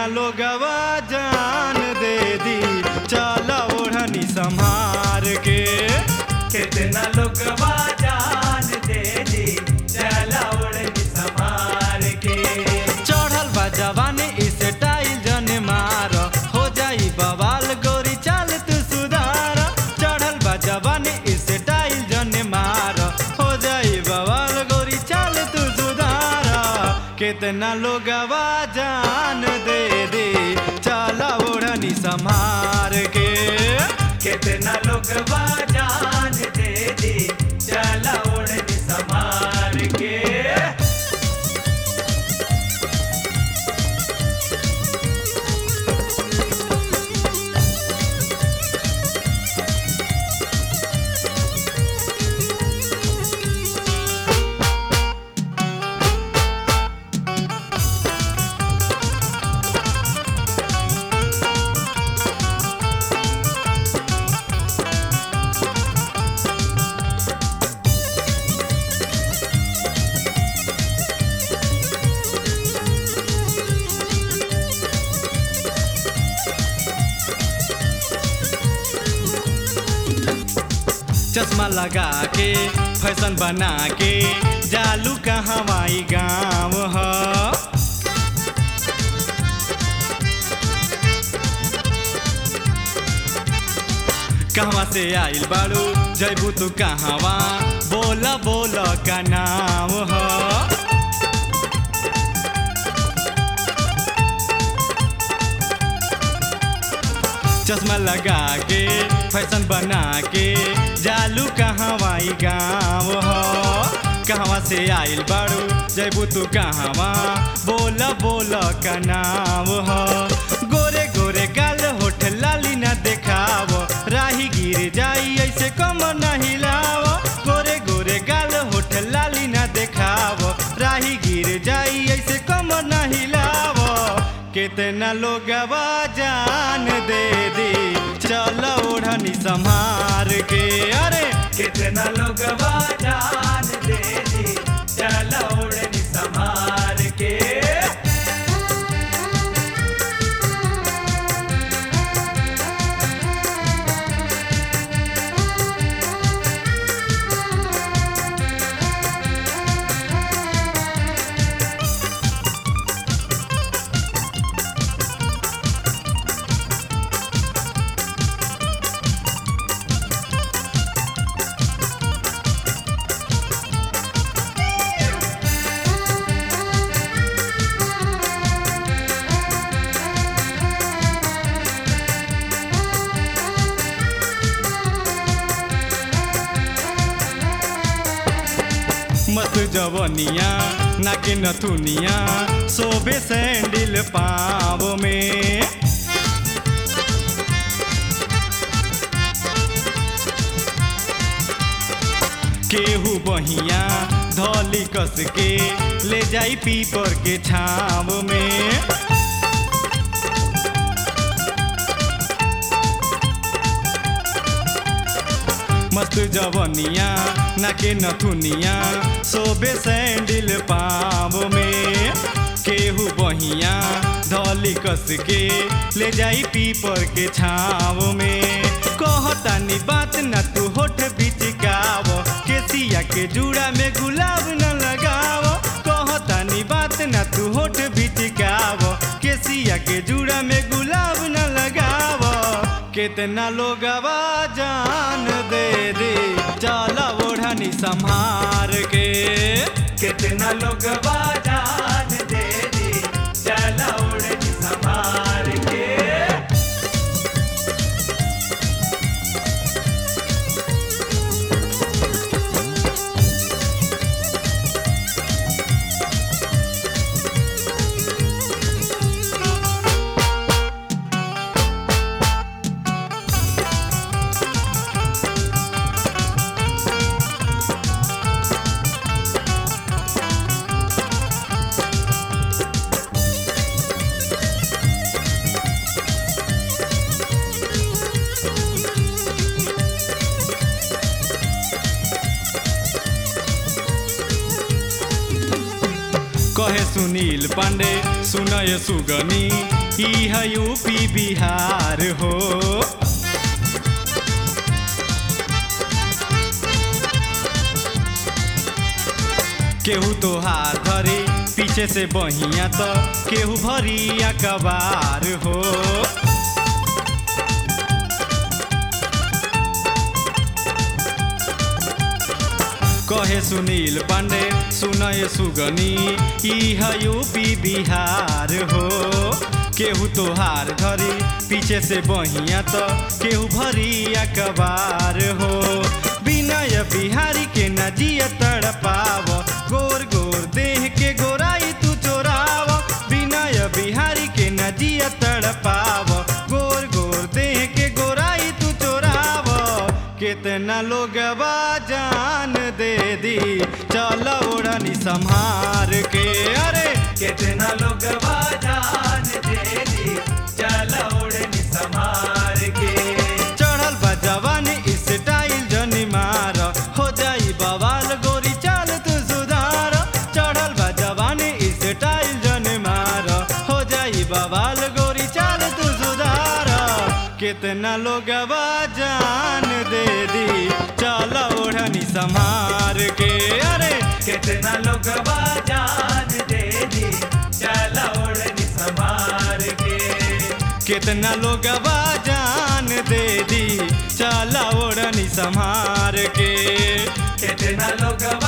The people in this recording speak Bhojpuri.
कितना लोगवा जान दे दी चला ओढ़नी संभार के कितना लोग जान दे दी चला उड़नी संभार के चढ़ल बा जवानी इस टाइल जन मार हो जाई बवाल गोरी चाल तू सुधार चढ़ल बा जवानी इस टाइल जन मार हो जाई बवाल गोरी चाल तू सुधार कितना लोगवा जान दे दे चला ओढ़नी संभार के कितना लोग जान दे दी चला उड़नी संभार के चश्मा लगा के फैशन बना के जालू कहाँ हवाई गाँव ह कहवा से आइल बाड़ू जैबू तू कहवा बोला बोला का नाम ह चश्मा लगा के फैशन बना के जालू कहवाई गाँव हो कहवा से आइल बाड़ू जैबू तू कहवा बोल बोल का नाम हो गोरे गोरे गाल होठ लाली ना देखाव राही गिर जाई ऐसे कम न हिलाव गोरे गोरे गाल होठ लाली ना देखाव राही गिर जाई ऐसे कम न हिलाव कितना लोगवा जान दे दी चल ओढ़नी संभार के अरे कितना लोग जान दे दी चला उड़नी संभार के मस्त जवनिया नाके नथुनिया सोबे सैंडल पाव में केहू बहिया धौली कस के ले जाई पीपर के छाव में मस्त जवनिया नाके नथुनिया सोबे सैंडल पाव में केहू बहिया धौली कस के ले जाई पीपर के छाव में कहतानी बात न तू होठ बिचकाव केसिया के जूड़ा में गुलाब न लगाव कहतानी बात न तू होठ बिचकाव केसिया के जूड़ा में गुलाब न लगाव कितना लोगवा जान दे दे चला ओढ़नी संभार के कितना लोग जान दे दी चला उड़नी संभार के कहे सुनील पांडे सुनय सुगनी ई है यूपी बिहार हो केहू तो हाथ धरी पीछे से बहिया तो केहू भरिया कबार हो कहे सुनील पांडे सुनय सुगनी ई है यूपी बिहार हो केहू तो हार धरी पीछे से बहिया तो केहू भरिया कबार हो विनय बिहारी के नजिया तड़पाव गोर गोर देह के गोराई तू चोराव विनय बिहारी के नजिया तड़पाव गोर गोर देह के गोराई तू चोराव कितना लोग जान दे दी चल ओढ़नी संहार के अरे कितना लोग जान दे दी चल ओढ़नी संभार के चढ़ल बा जवानी स्टाइल जनी मार हो जाई बवाल गोरी चाल तू सुधार चढ़ल बा जवानी स्टाइल जनी मार हो जाई बवाल गोरी चाल तू सुधार कितना लोग जान दे दी चल ओढ़नी संहार के अरे कितना लोग जान दे दी चल ओढ़नी संभार के कितना लोग जान दे दी चल ओढ़नी संहार के कितना लोग